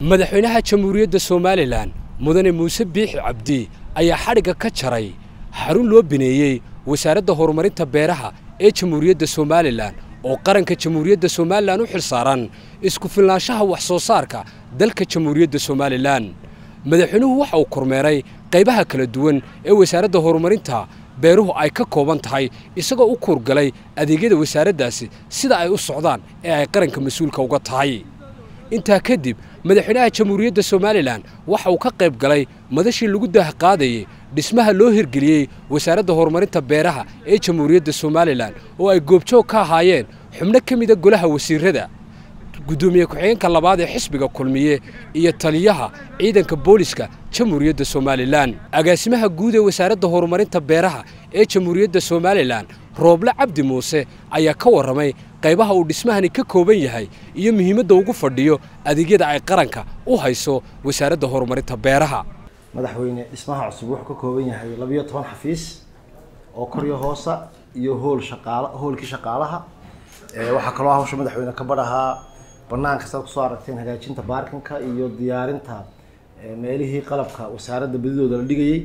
madaxweynaha jamhuuriyadda somalilan mudane muuse biixi cabdi ayaa xadhigga ka jaray xarun loo bineeyey wasaaradda horumarinta beeraha ee jamhuuriyadda somalilan oo qaranka jamhuuriyadda somalilan u xilsaaran isku filnaanshaha wax soo saarka dalka jamhuuriyadda somalilan madaxweynuhu waxa uu kormeeray qaybaha kala duwan ee wasaaradda horumarinta beeruhu ay ka kooban tahay isagoo u kuurgalay adeegyada wasaaraddaasi sida ay u socdaan ee ay qaranka mas-uulka uga tahay intaa kadib madaxweynaha jamhuuriyadda somalilan waxa uu ka qayb galay madashii lagu daahqaadayey dhismaha loo hirgeliyey wasaaradda horumarinta beeraha ee jamhuuriyadda somalilan oo ay goobjoog ka ahaayeen xubno ka mida golaha wasiirada guddoomiye ku-xigeenka labaad ee xisbiga kulmiye iyo taliyaha ciidanka booliska jamhuuriyadda somalilan agaasimaha guud ee wasaaradda horumarinta beeraha ee jamhuuriyadda somalilan rooble cabdi muuse ayaa ka warramay qaybaha uu dhismahani ka kooban yahay iyo muhiimadda ugu fadhiyo adeegyada ay qaranka u hayso wasaaradda horumarinta beeraha madaxweyne dhismaha cusub wuxuu ka kooban yahay labiyo toban xafiis oo koryo hoosa iyo hool shaqaala hoolkii shaqaalaha waxaa kaloo hawsha madaxweyne ka badhahaa banaanka saad kusoo aragteen hagaajinta baarkinka iyo diyaarinta meelihii qalabka wasaaradda badidooda la dhigayay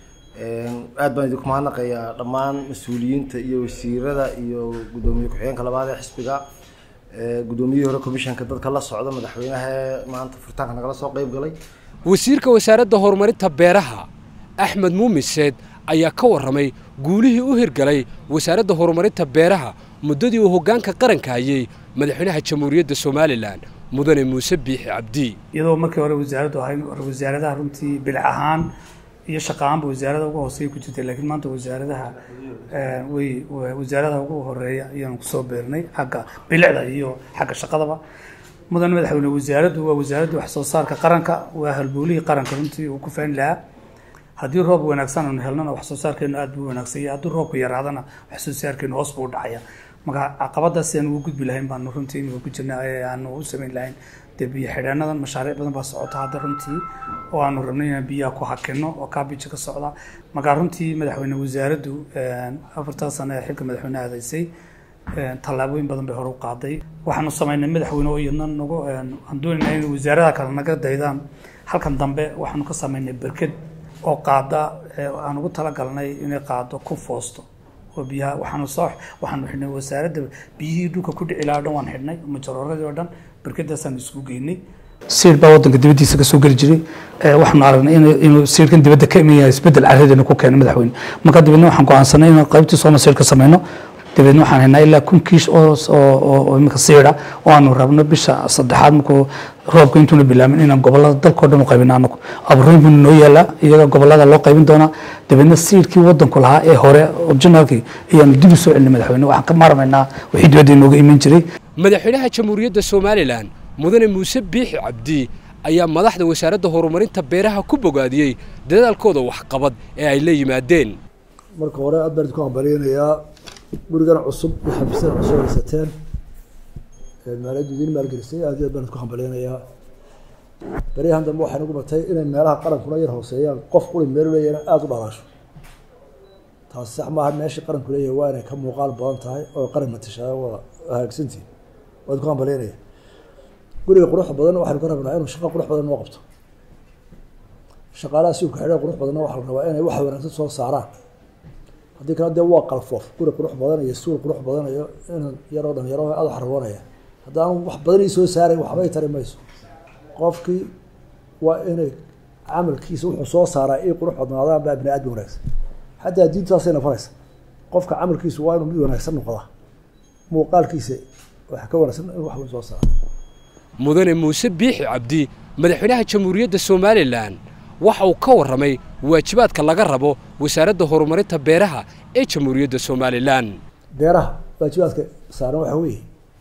aad baan idinku mahadnaqayaa dhammaan mas-uuliyiinta iyo wasiirada iyo guddoomiye ku-xigeenka labaad ee xisbiga guddoomiyihii hore commissionka dadka la socda madaxweynaha maanta furitaanka nagala soo qeyb galay wasiirka wasaaradda horumarinta beeraha axmed muumiseed ayaa ka warramay guulihii u hirgalay wasaaradda horumarinta beeraha muddadii uu hoggaanka qaranka hayey madaxweynaha jamhuuriyadda somalilan mudane muuse biixi cabdi iyadoo markii hore wasaaraddu ahayn wasaaradaha runtii bilic ahaan iyo shaqaanba wasaarada uga hooseeya ku jirtay laakiin maanta wasaaradaha way wasaaradaha ugu horeeya ayaanu kusoo beernay xagga bilicda iyo xagga shaqadaba mudane madaxweyne wasaaraddu waa wasaaradda wax soo saarka qaranka waa halboolihii qaranka runtii uu ku faani lahaa haddii roob wanaagsan aanu helnana wax soo saarkeenu aad buu wanaagsanya haddii roobku yaraadana wax soo saarkeenu hoos buu u dhacaya marka caqabadaas aan ugu gudbi lahayn baanu runtii imika ku jirna aanu u samayn lahayn dee biyo xidheenadan mashaariic badan baa socota hadda runtii oo aanu rabnay inaan biyaha ku hakino oo kaabija ka socda marka runtii madaxweyne wasaaraddu afartaa sano ee xilka madaxweyne aadaysay tallaabooyin badan bay hore u qaaday waxaanu samaynay madaxweyne oo iyadna nagu aan doonayna in wasaaradaha kale naga daydaan halkan dambe waxaanu ka samaynay berked oo qaada aan ugu talagalnay inay qaado ku foosto oo biyaha waxaanu soo waxaanu xidhnay wasaaradda biyihii dhulka ku dhici lahaa dhan waan xidhnay majorooradii oo dhan berkadaasaan isugu geynay siir baa wadanka dibaddiisa ka soo geli jiray waxaanu aragnay inuu siirkan dibadda ka iman yahay isbeddel carradeena ku keenay madaxweyne marka dabeedna waxaan go'aansanay inaan qaybtii sooma siir ka samayno dabeedna waxaan haynaa ilaa kun kiish oo imika siira oo aanu rabno bisha saddexaad markuu roobka intuuna bilaamin inaan gobolada dalkao dhan u qaybino anagu abuurooyin buu noo yaalaa iyaga gobolada loo qaybin doonaa dabeedna siirkii wadanku lahaa ee hore originalkii ayaanu dib u soo celinay madaxweyne waxaan ka maarmaynaa wixii dibadda inooga iman jiray madaxweynaha jamhuuriyadda somalilan mudane muuse biixi cabdi ayaa madaxda wasaaradda horumarinta beeraha ku bogaadiyey dadaalkooda waxqabad ee ay la yimaadeen marka hore aad baan idinku hambalyaynayaa gurigan cusub iyo xafiisyada cusub haysateen maaliyaddu idiin maalgelisay aad iyo aad baan idinku hambalyaynayaa baryahan dambe waxay nagu batay inay meelaha qarankuna yar hooseeyaan qof quli meel leeyahna aada u dhalaasho taasi sax maaha meeshii qaranku leeyahay waa inay ka muuqaal badan tahay oo qaran matashaa wada hagaagsantihin waa idinku hambalyaynaya guriga quruxda badan waxaynu ka rabnaa inuu shaqo qurux badan noo qabto shaqaalaha siubka xidha qurux badanna waxaa la rabaa inay wax wanaagsan soo saaraan haddii kale dee waa qalfoof guri qurux badan iyo suul qurux badan iyo inan yaroo dhan yaro aada u xarwoonaya haddaan wax badan ii soo saaray waxbay tari mayso qofkii waa inay camalkiisa wuxuu soo saaraa ii qurux badnaadaan baa bini aadmi wanaagsan xataa diintaasay nafaraysa qofka camalkiisu waa inuu mid wanaagsan noqdaa muuqaalkiisa waxa ka wanaagsan in wax weyn soo saara mudane muuse biixi cabdi madaxweynaha jamhuuriyadda somalilan waxa uu ka warramay waajibaadka laga rabo wasaaradda horumarinta beeraha ee jamhuuriyadda somalilan beeraha waajibaadka saaran waxaa weeye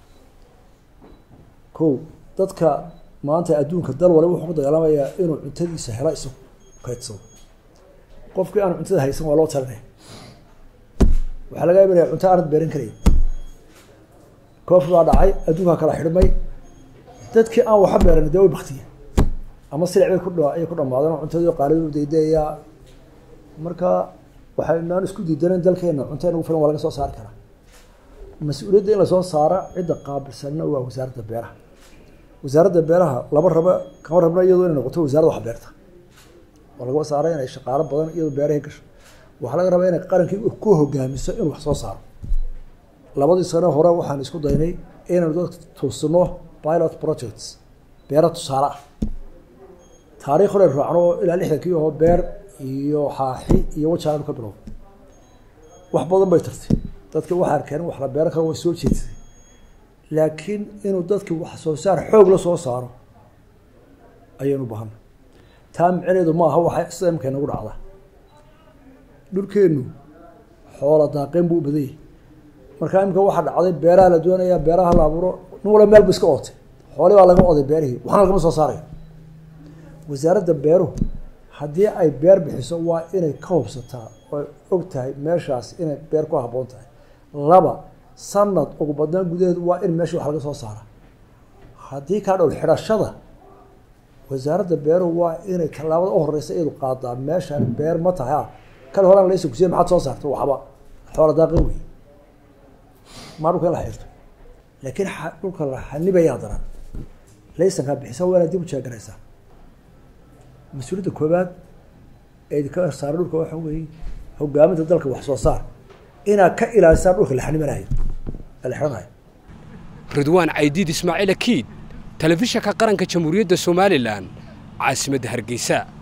kow dadka maanta adduunka dal waliba wuxuu ku dagaalamayaa inuu cuntadiisa hela isagu kaydsado qofkii aan cuntada haysan waa loo talinaya waxaa laga imanaya cunto aanad beeran karayn koofi baa dhacay adduunkaa kala xidhmay dadkii aan waxa beeran dee way baktiya ama silic bay kuayay ku dhamaadeen cuntadii qaalidu daydayayaa marka waxaynaan isku diidanen dalkeena cunto inagu filan waa laga soo saari karaa mas-uuliyadda in lasoo saara cidda qaabilsanna waa wasaaradda beeraha wasaaradda beeraha laba raba kama rabna iyadoo inay noqoto wasaaradda wax beerta oo lagaba saaray inay shaqaalo badan iyadoo beerahay gasho waxaa laga rabaa inay qarankii ku hogaamiso inuu wax soo saaro labadii sano hore waxaan isku daynay inaynu dadka tuusino pilot projects beero tusaale ah taariikh hore raacno ilaa lixdankii oo beer iyo xaaxi iyo wajaanu ka bilow wax badan bay tartay dadka waxaa arkeen wax la beero kale way soo jeedsay laakiin inuu dadki wax soo saar xoog la soo saaro ayaynu bahanay taa micneedu maaha waxa sida imka inagu dhacda dhulkeennu xoola daaqeen buu u badan yahay markaa imika waxaa dhacday beeraha la doonayaa beeraha la abuuro nin walba meel bu iska ootay xooli baa laga oday beerihii waxna lagama soo saarayo wasaaradda beeruhu haddii ay beer bixiso waa inay ka hubsataa oo og tahay meeshaas inay beer ku habboon tahay laba sanad ugu badnaan gudaheedu waa in meesha wax laga soo saara haddii kaa dhowl xidhashada wasaaradda beeruhu waa inay tallaabada u horeysa iyadu qaadaa meeshaan beer ma tahay ah kan horaan laysa kusiya maxaad soo saarta waxba xoola daaqin wey maa dhulka in la xirto laakiin dhulka la xanibayaa daran laysankaa bixisa waa inaad dib u jeeganaysaa mas-uuliyadda koobaad ee idinka saara dhulka waxa weeye hogaaminta dalka wax soo saar inaad ka ilaalisaan dhulka la xanimanayo ee la xidhanayo ridwaan caydiid ismaaciil akiid telefishanka qaranka jamhuuriyadda somalilan caasimadda hargeysa